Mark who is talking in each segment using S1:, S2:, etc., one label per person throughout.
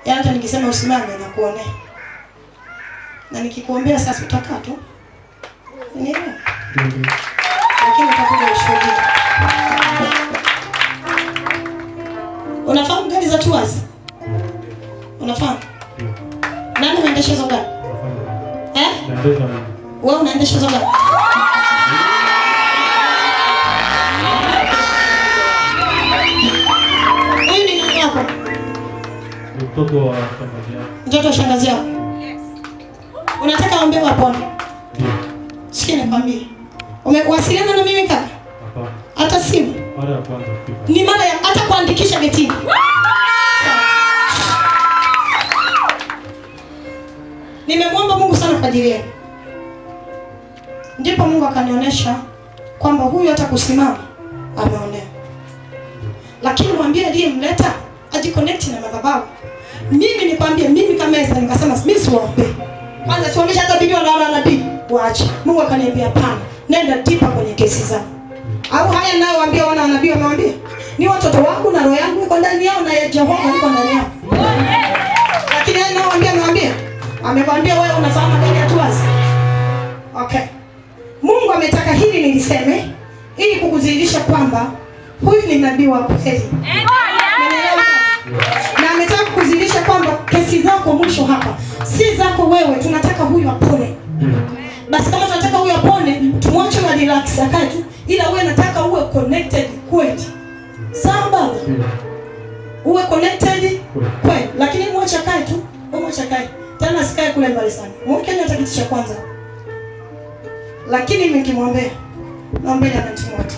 S1: Yaani hata nikisema usimame na kuonea. Na nikikuombea sasa utakaa tu. Unielewa? Lakini utakuja ushuhudia. Unafahamu gari za tours? Unafahamu? Nani anaendesha hizo gari? Eh? Wewe unaendesha hizo gari? Huyu ni nani yako?
S2: Mtoto wa shangazi yako.
S1: Mtoto wa shangazi yako. Unataka aombewe apone?
S2: Ndio.
S1: Sikia nikwambie. Umewasiliana na mimi kaka?
S2: Hapana.
S1: Hata simu.
S2: Mara ya kwanza kufika.
S1: Ni mara ya hata kuandikisha getini. Nimemwomba Mungu sana kwa ajili yenu. Ndipo Mungu akanionyesha kwamba huyu hata kusimama ameonewa. Lakini mwambie aliyemleta ajiconnect na madhabahu. Mimi nikwambie mimi kama Esther nikasema mimi siwaombe. Kwanza sionyesha hata bilioni na nabii waache. Mungu akaniambia hapana. Nenda tipa kwenye kesi zao. Au haya nayo waambia wana nabii wamewambia. Ni watoto wangu na roho yangu iko ndani yao na ya Jehova iko ndani yao. Lakini haya nayo waambia amewambia. Amekwambia wewe unafahamu gani hatuwazi. Okay. Mungu ametaka hili niliseme ili kukudhihirisha kwamba huyu ni nabii wa kweli. Umeelewa? Na ametaka kukudhihirisha kwamba kesi zako mwisho hapa si zako wewe, tunataka huyu apone. Basi kama tunataka huyu apone, tumwache na relax akae tu, ila wewe nataka uwe connected kweli. Sawa baba? Uwe connected kweli, lakini mwache akae tu, wewe mwache akae. Tena asikae kule mbali sana. Mwekeni hata kiti cha kwanza. Lakini mimi nikimwombea, naombeni anamtimote.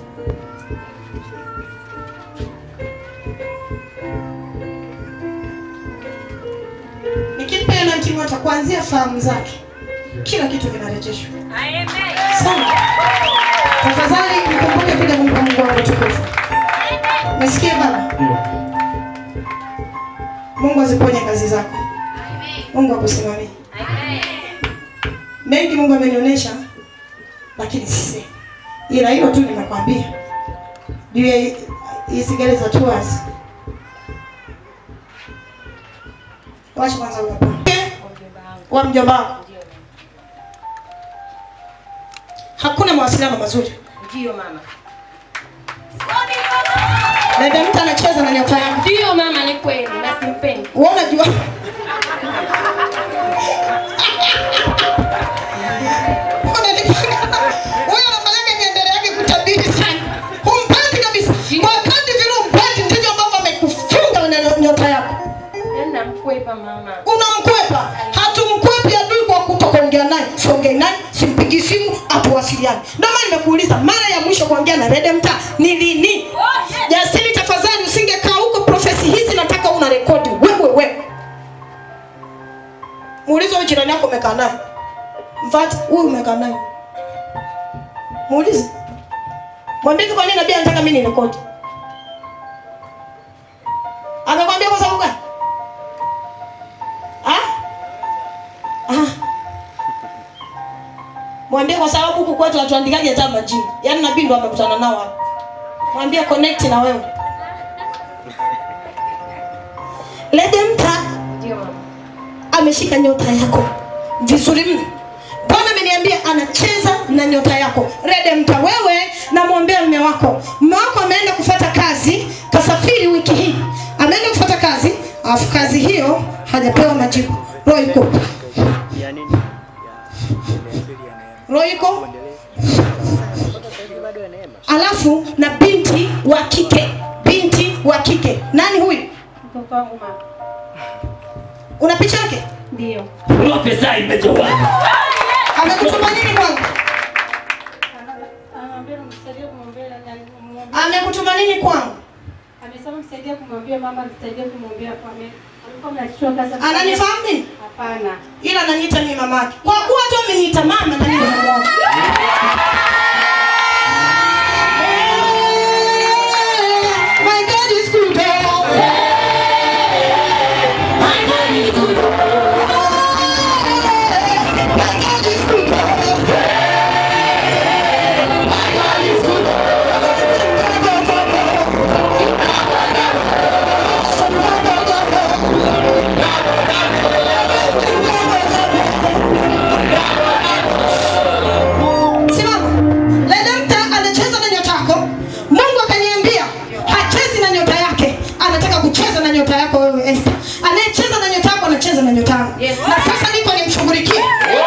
S1: Nikimpa yeye anamtimote kuanzia fahamu zake, kila kitu vinarejeshwa. Sawa. Tafadhali mkumbuke kuja kumpa Mungu wangu tukufu. Umesikia baba?
S2: Ndio.
S1: Mungu aziponye kazi zako. Mungu akusimamie. Mengi Mungu amenionyesha lakini sisi. Ila hilo tu nimekwambia. Juu ya hii- hizi gari za tours. Wacha kwanza huyo hapa. Wa mjomba wako. Hakuna mawasiliano mazuri.
S3: Ndio mama.
S1: Dada mtu anacheza na nyota yangu.
S3: Ndio mama, ni kweli na simpendi.
S1: Wewe unajua Unanipanga. Huyo anafanyaga miendele yake kutabiri sana. Humpati kabisa. Kwa kadri vile humpati ndivyo ambavyo amekufunga na nyota yako.
S3: Yaani namkwepa mama.
S1: Unamkwepa. Hatumkwepi adui kwa kutokuongea naye. Siongei naye, simpigi simu, hatuwasiliani. Ndio maana nimekuuliza mara ya mwisho kuongea na Redempta ni lini? Jasiri, tafadhali usingekaa huko profesi hizi nataka una rekodi wewe wewe. Muulize huyo jirani yako umekaa naye. Mfati, huyu umekaa naye. Muulize. Mwambie kwa nini nabii anataka mimi nirekodi. Amekwambia kwa sababu gani? Ah? Ah. Mwambie kwa sababu huku kwetu hatuandikaje hata majina. Yaani nabii ndo amekutana nao hapa. Mwambie connect na wewe. Redempta
S3: Ndio mama.
S1: ameshika nyota yako vizuri mno. Bwana ameniambia anacheza na nyota yako. Redempta, wewe namwombea mume wako. Mume wako ameenda kufata kazi, kasafiri wiki hii, ameenda kufata kazi, alafu kazi hiyo hajapewa majibu. Roho iko
S4: ya nini? Ya pili ya neema.
S1: roho iko
S4: Mpaka sasa hivi bado ya neema.
S1: alafu na binti wa kike, binti wa kike. Nani huyu?
S3: Mtoto wangu mama.
S1: Una picha yake?
S3: Ndio.
S5: Profesa imetoka.
S1: Amekutuma nini kwangu?
S3: Anaambia msaidie kumwombea na
S1: Amekutuma nini kwangu?
S3: Amesema msaidie kumwambia mama msaidie kumwombea kwa mimi. Alikuwa mnachukua kazi.
S1: Ananifahamu nini?
S3: Hapana.
S1: ila ananiita mimi mamake. Kwa kuwa tu ameniita mama na mimi mama wake. My God is good. My God is good. My God is good. nyota yako wewe Esther. Anayecheza na nyota yako anacheza na nyota yangu.
S3: Yes.
S1: Na sasa niko nimshughulikie.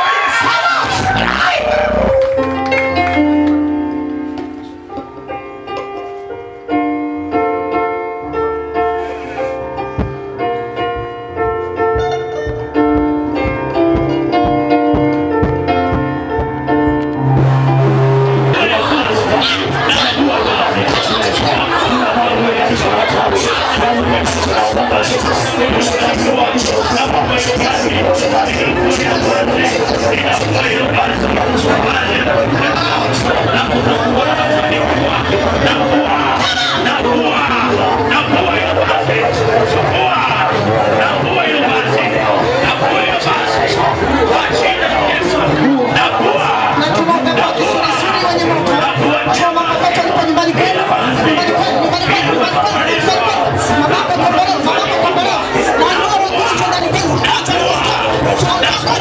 S1: Na tunaomba kisulisuli wenye moto. Choma makoto alipo nyumbani kwenu. Nyumbani kwenu, nyumbani kwenu, nyumbani kwenu, nyumbani kwenu. Mamako kombolewa, mamako kombolewa. Na ndoa wagonjwa ndani kwenu. Acha moto.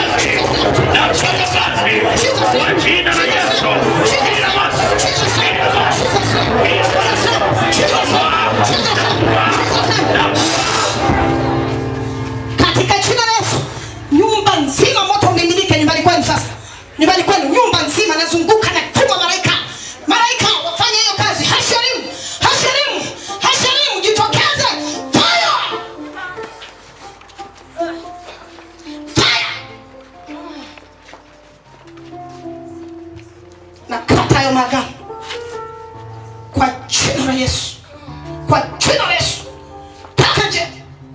S1: Katika jina la Yesu, nyumba nzima moto umimilike nyumbani kwenu sasa. Nyumbani kwenu nyumba nzima nazunguka na tuma malaika. Malaika wafanye hiyo kazi. Hasharimu, hasharimu, hasharimu jitokeze. Fire! Fire! Na kata hayo magano. Kwa jina la Yesu. Kwa jina la Yesu. Toka nje.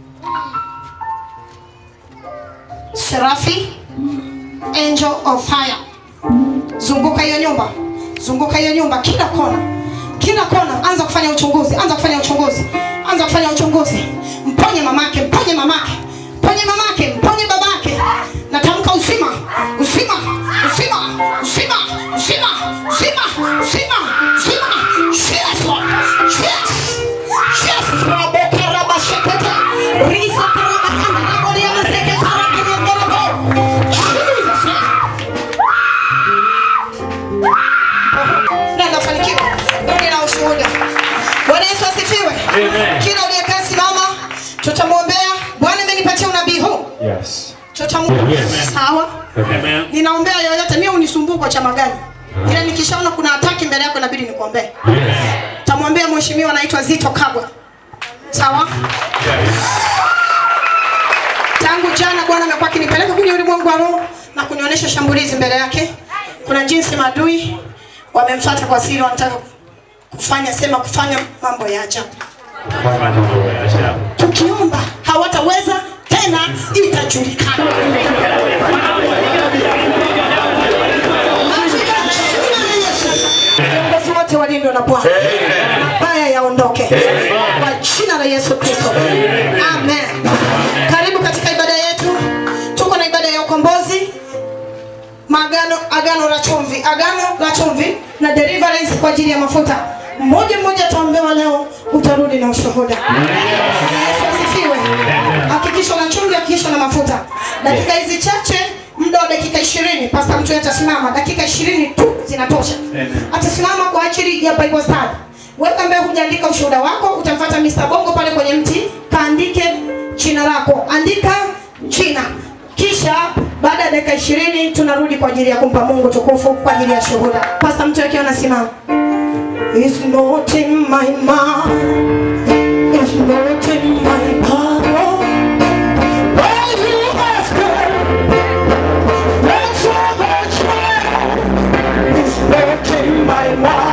S1: Serafi, angel of fire. Zunguka hiyo nyumba, zunguka hiyo nyumba, kila kona, kila kona. Anza kufanya uchunguzi, anza kufanya uchunguzi, anza kufanya uchunguzi. Mponye mamake, mponye mamake, mponye mamake, mponye babake. Natamka uzima, uzima, uzima, uzima, uzima, uzima, uzima, uzima. Yes, Lord. Yes. Yes. Raboka rabashekete. Risa karabakanda rabolia mazeke sarabanyongorogo. Jesus name. na nafanikiwa. Rudi na ushuhuda. Bwana Yesu asifiwe. Kila uliyekaa simama, tutamwombea. Bwana amenipatia unabii huu,
S2: Yes.
S1: tutamwombea. Sawa.
S2: Amen.
S1: Ninaombea yoyote, mimi unisumbue kwa chama gani? Ila nikishaona kuna hataki mbele yako inabidi nikuombee.
S2: Yes.
S1: Tamwombea mheshimiwa anaitwa Zito Kabwe. Sawa? Tangu jana Bwana amekuwa akinipeleka kwenye ulimwengu wa roho na kunionyesha shambulizi mbele yake. Kuna jinsi maadui wamemfuata kwa siri, wanataka kufanya sema kufanya mambo ya ajabu. Tukiomba hawataweza tena, itajulikana. Viongozi wote walindwe na Bwana, mabaya yaondoke kwa jina la Yesu Kristo, amen. Karibu katika ibada yetu, tuko na ibada ya ukombozi maagano agano la chumvi agano la chumvi na deliverance kwa ajili ya mafuta mmoja mmoja ataombewa leo utarudi na ushuhuda Yesu asifiwe hakikisha na chumvi hakikisha na mafuta dakika hizi chache muda wa dakika ishirini pasta mtu atasimama dakika ishirini tu zinatosha atasimama kwa ajili ya bible study wewe ambaye hujaandika ushuhuda wako utamfuata Mr. Bongo pale kwenye mti kaandike jina lako andika jina kisha baada ya dakika ishirini tunarudi kwa ajili ya kumpa Mungu tukufu kwa ajili ya shuhuda. Pasta mtu akiwa anasimama. It's not in my mind, it's not in my power. When you ask her, that's all that's right. It's not in my mind.